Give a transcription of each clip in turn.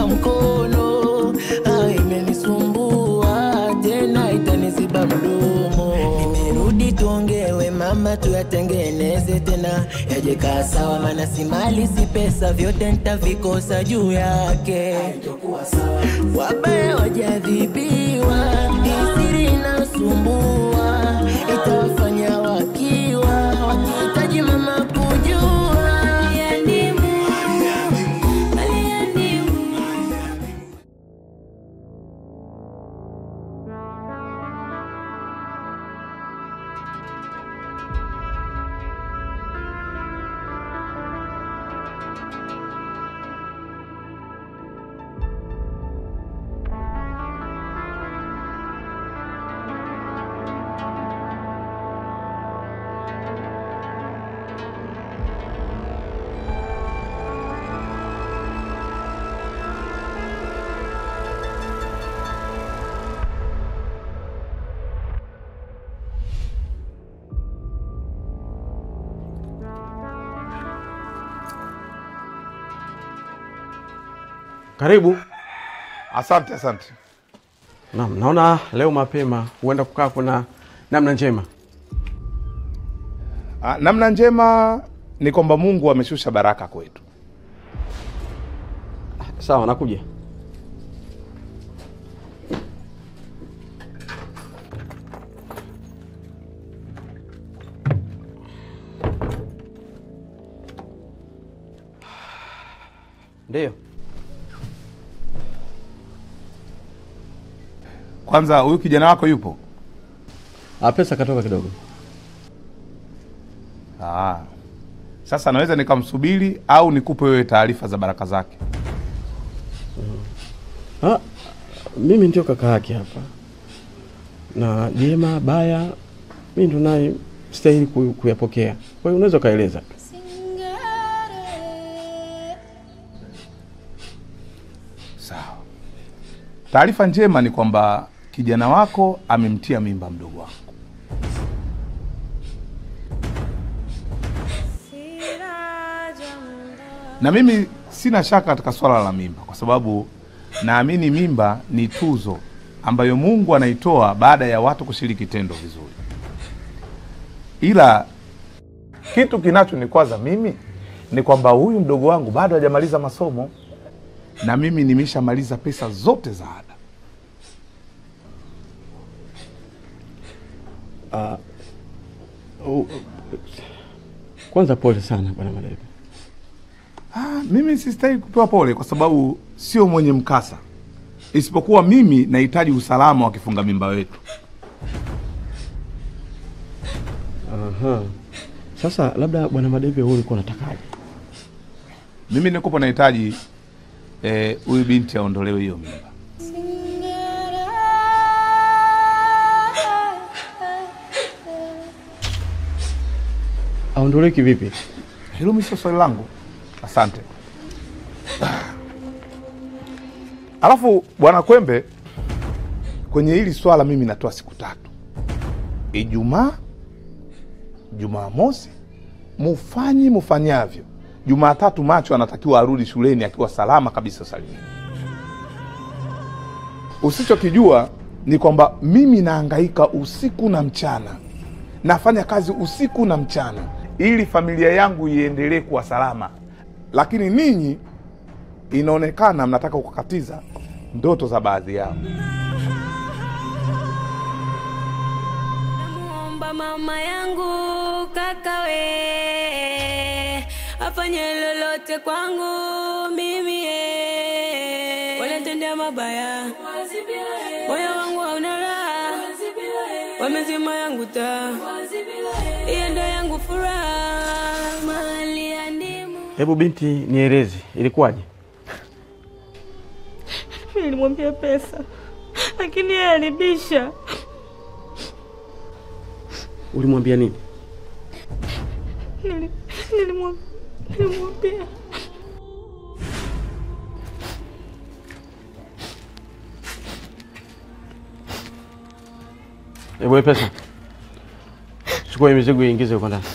mkono ah, imenisumbua tena itaniziba mdomo nimerudi tuongewe mama tuyatengeneze tena yaje kaa sawa maana si mali si pesa vyote nitavikosa juu yake wabaya wajadhibiwa isiri inasumbua itawafanya wakiwa wakihitaji mama kujua Karibu. Asante, asante. Naam, naona leo mapema huenda kukaa kuna namna njema. Ah, namna njema ni kwamba Mungu ameshusha baraka kwetu. Sawa, nakuja. Ndiyo. Kwanza huyu kijana wako yupo? Ah, pesa katoka kidogo. Ah. Sasa naweza nikamsubiri au nikupe wewe taarifa za baraka zake? Ah, mimi ndio kaka yake hapa, na jema baya mimi ndo naye stahili ku- kuyapokea. Kwa hiyo unaweza ukaeleza. Sawa. Taarifa njema ni kwamba kijana wako amemtia mimba mdogo wangu. Na mimi sina shaka katika swala la mimba, kwa sababu naamini mimba ni tuzo ambayo Mungu anaitoa baada ya watu kushiriki tendo vizuri. Ila kitu kinachonikwaza mimi ni kwamba huyu mdogo wangu bado hajamaliza masomo na mimi nimeshamaliza pesa zote za ada. Ah, u- kwanza pole sana bwana Malebe. Ah, mimi sistahili kupewa pole kwa sababu sio mwenye mkasa, isipokuwa mimi nahitaji usalama wa kifunga mimba wetu. Aha. Sasa labda bwana Madebe, wewe ulikuwa unatakaje? Mimi nikopo nahitaji eh, huyu binti aondolewe hiyo mimba. Aondolewe kivipi? Hilo mimi sio swali langu. Asante. Alafu bwana Kwembe, kwenye hili swala mimi natoa siku tatu: Ijumaa, Jumamosi, mufanyi mufanyavyo. Jumatatu macho anatakiwa arudi shuleni akiwa salama kabisa salimini. Usichokijua ni kwamba mimi naangaika usiku na mchana, nafanya kazi usiku na mchana ili familia yangu iendelee kuwa salama, lakini ninyi inaonekana mnataka kukatiza ndoto za baadhi yao. Namuomba mama yangu kakawe afanye lolote kwangu mimi eh. wanatendea mabaya moyo wangu hauna raha wamezima yangu taa hiyo ndo yangu furaha mali ya ndimu Hebu binti, nieleze ilikuwaje? Mimi nilimwambia pesa, lakini yeye alibisha. Ulimwambia nini? Nili- nilimwam- Nilimwambia Hebu we pesa, chukua hii mizigo iingize huko ndani,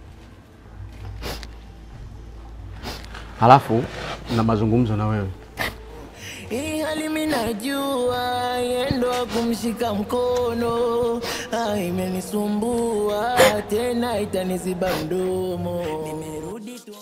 halafu na mazungumzo na wewe. mbali minajua yendo wa kumshika mkono ah, imenisumbua tena itaniziba mdomo nimerudi tu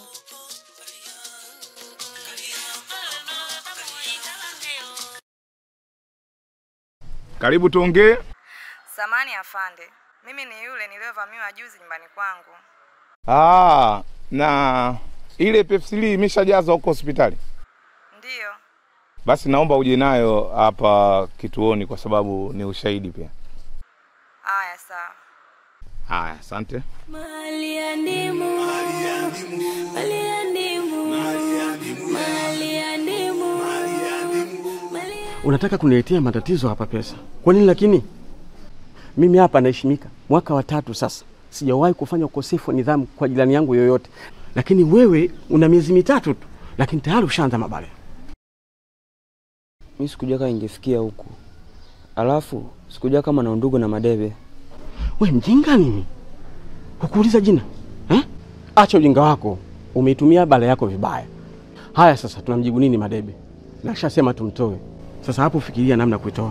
Karibu tuongee. Samani afande, mimi ni yule niliyovamiwa juzi nyumbani kwangu. Ah, na ile pepsili imeshajazwa huko hospitali. Ndiyo, Basi naomba uje nayo hapa kituoni kwa sababu ni ushahidi pia. haya sawa. Haya, asante. Mali ya ndimu, mali ya ndimu, mali ya ndimu, mali ya ndimu. Unataka kuniletea matatizo hapa pesa? Kwa nini lakini? Mimi hapa naheshimika mwaka wa tatu sasa, sijawahi kufanya ukosefu wa nidhamu kwa jirani yangu yoyote, lakini wewe una miezi mitatu tu, lakini tayari ushaanza mabaya. Mi sikujua kama ingefikia huku, alafu sikujua kama na undugu na Madebe. We mjinga nini? Kukuuliza jina eh? Acha ujinga wako, umeitumia bala yako vibaya. Haya, sasa tunamjibu nini Madebe? Nashasema tumtoe. Sasa hapo fikiria namna ya kuitoa.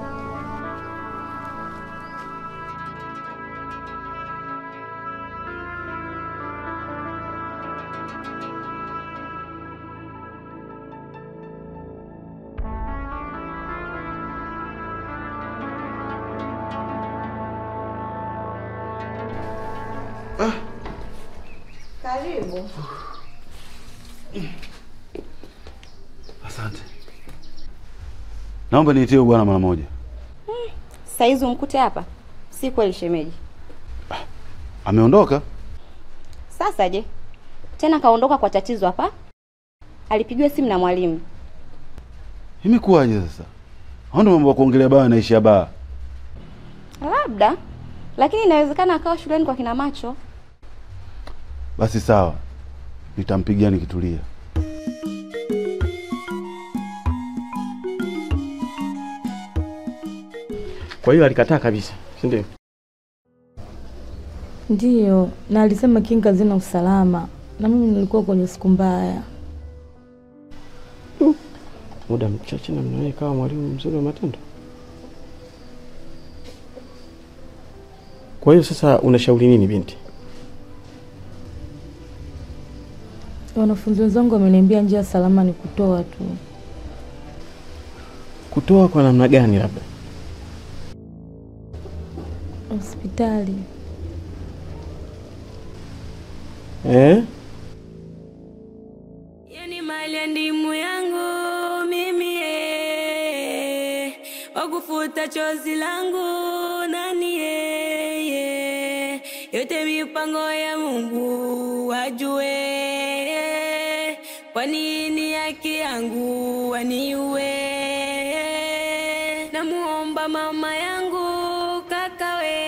Asante. Naomba niitie huyu bwana mara moja. Saizi umkute hapa? Si kweli shemeji. Ameondoka? Sasa je, tena kaondoka kwa tatizo hapa? Alipigiwa simu na mwalimu. Imekuwaje sasa? Hao ndio mambo ya kuongelea baa naishia baa. Labda, lakini inawezekana akawa shuleni kwa kina macho. Basi sawa, nitampigia nikitulia. Kwa hiyo alikataa kabisa, si ndio? Ndiyo, na alisema kinga zina usalama, na mimi nilikuwa kwenye siku mbaya. Muda mchache na mnawe kawa mwalimu mzuri wa matendo. Kwa hiyo sasa unashauri nini binti? Wanafunzi wenzangu wameniambia njia salama ni kutoa tu. Kutoa kwa namna gani labda? Hospitali Eh? Yani mali ya ndimu yangu mimi eh, wakufuta chozi langu nani yeye, yote mipango ya Mungu wajue, kwa nini haki yangu waniue? Namuomba mama yangu kakawe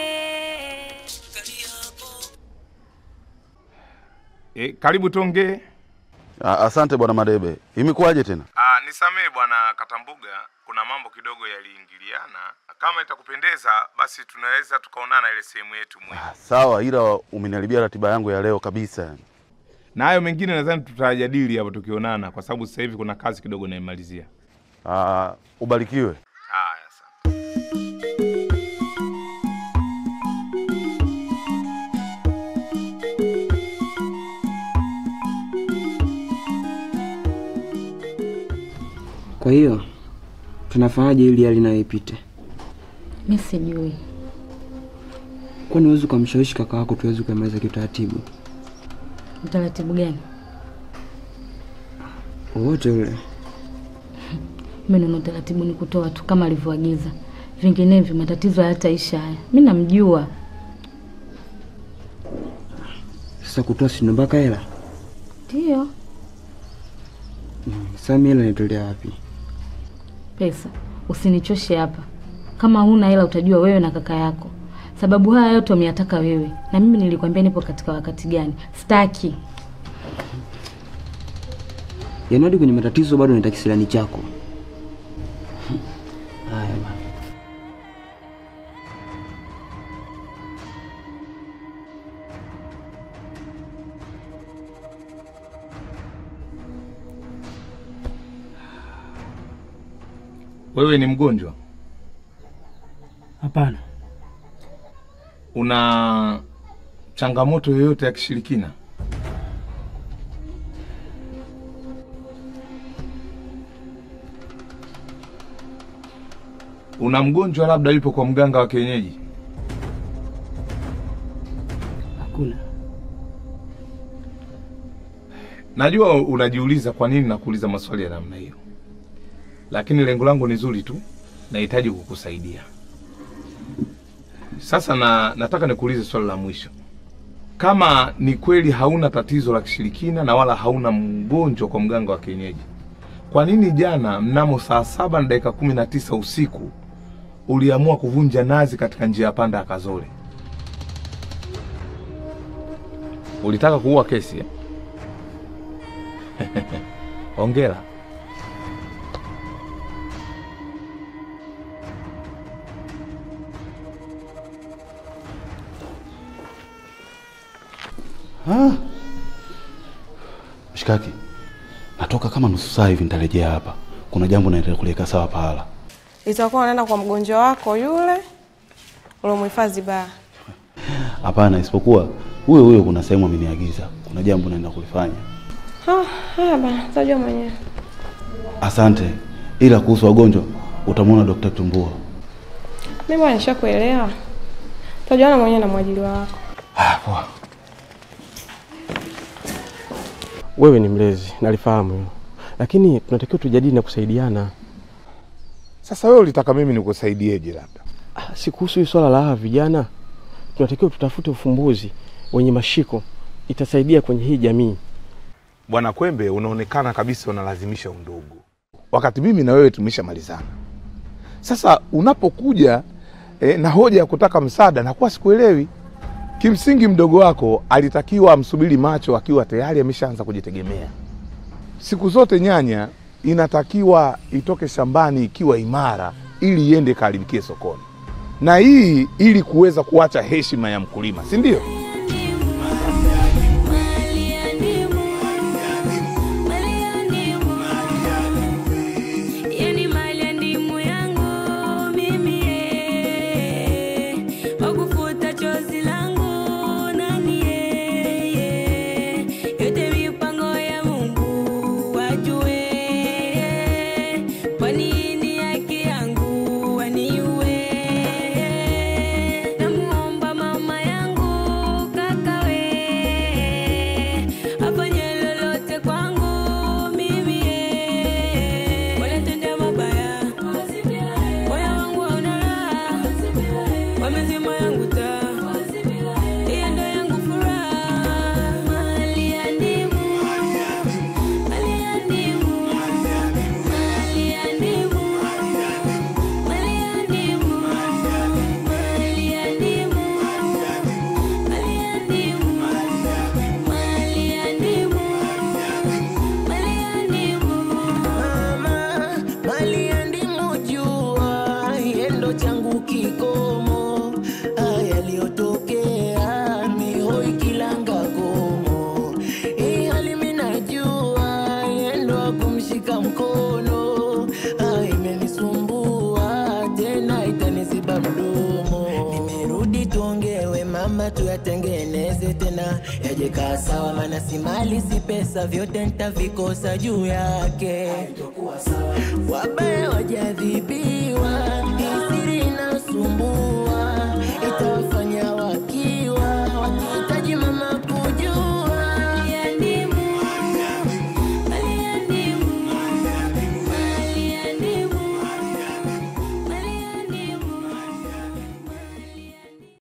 E, karibu tuongee. A- Asante bwana Madebe. Imekuwaje tena? Ah, nisamee bwana Katambuga, kuna mambo kidogo yaliingiliana. Kama itakupendeza basi tunaweza tukaonana ile sehemu yetu muhimu. Sawa, ila umeniharibia ratiba yangu ya leo kabisa. Na hayo mengine nadhani tutajadili hapo tukionana, kwa sababu sasa hivi kuna kazi kidogo naimalizia. Ah, ubarikiwe. Haya, asante. Kwa hiyo tunafanyaje ili hali nayo ipite? mi sijui. Kwani huwezi ukamshawishi kaka wako tuweze kuimaliza kiutaratibu Utaratibu gani? wowote ule? Mi naona utaratibu ni kutoa tu kama alivyoagiza, vinginevyo matatizo hayataisha haya. Mi namjua. Sasa kutoa sindo mpaka hela. Ndiyo, Sasa mimi hela nitolea wapi? pesa. Usinichoshe hapa. Kama huna hela utajua wewe na kaka yako, sababu haya yote wameyataka wewe, na mimi nilikwambia nipo katika wakati gani. Staki. Yaani hadi kwenye matatizo bado nitaki kisilani chako. Haya bwana. Wewe ni mgonjwa? Hapana, Una changamoto yoyote ya kishirikina? Una mgonjwa labda yupo kwa mganga wa kienyeji? hakuna. Najua unajiuliza kwa nini nakuuliza maswali ya namna hiyo, lakini lengo langu ni zuri tu, nahitaji kukusaidia. Sasa na, nataka nikuulize swali la mwisho. Kama ni kweli hauna tatizo la kishirikina na wala hauna mgonjwa kwa mganga wa kienyeji, kwa nini jana mnamo saa saba na dakika kumi na tisa usiku uliamua kuvunja nazi katika njia ya panda ya Kazole? Ulitaka kuua kesi eh? Hongera. Ah. Mshikaki, natoka kama nusu saa hivi, nitarejea hapa. Kuna jambo naendelea kuliweka sawa pahala. Itakuwa unaenda kwa mgonjwa wako yule uliomhifadhi baa. Hapana, isipokuwa huyo huyo, kuna sehemu ameniagiza, kuna jambo naenda kulifanya. Ah, Haya bana, utajua mwenyewe. Asante, ila kuhusu wagonjwa utamwona Dokta Tumbua. Mimi bwana nishakuelewa. Utajuana mwenyewe na mwajili wako. Ah, poa. Wewe ni mlezi, nalifahamu hilo, lakini tunatakiwa tujadili na kusaidiana. Sasa wewe ulitaka mimi nikusaidieje? Labda Ah, si kuhusu hii swala la hawa vijana, tunatakiwa tutafute ufumbuzi wenye mashiko, itasaidia kwenye hii jamii. Bwana Kwembe, unaonekana kabisa unalazimisha undugu, wakati mimi na wewe tumeshamalizana. Sasa unapokuja eh, na hoja ya kutaka msaada, nakuwa sikuelewi. Kimsingi mdogo wako alitakiwa amsubiri macho akiwa tayari ameshaanza kujitegemea. Siku zote nyanya inatakiwa itoke shambani ikiwa imara, ili iende kaharibikie sokoni, na hii ili kuweza kuacha heshima ya mkulima, si ndio? Yani mali ya ndimu yangu mimi eh, kwa kufuta chozi langu nani eh, yote mipango ya Mungu wajue, kwa nini haki yangu waniue? Namuomba mama yangu kakawe afanye lolote kwangu mimi eh, wanatenda mabaya, moyo wangu hauna raha, wamezima yangu taa, hiyo ndo yangu furaha, mali ya ndimu, mali ya ndimu, mali ya ndimu, mali ya ndimu, mali ya ndimu, mali ya ndimu, mali ya ndimu. Mama, mali ya ndimu jua, yendo changu kikomo. Haya yaliyotokea mihoi kilanga komo. Hii hali mimi najua, yendo akumshika mkono. Haya imenisumbua, tena itaniziba mdomo. Nimerudi tuongewe mama, tuyatengeneze tena yaje kaa sawa, maana si mali si pesa, vyote nitavikosa juu yake. Wabaya wajadhibi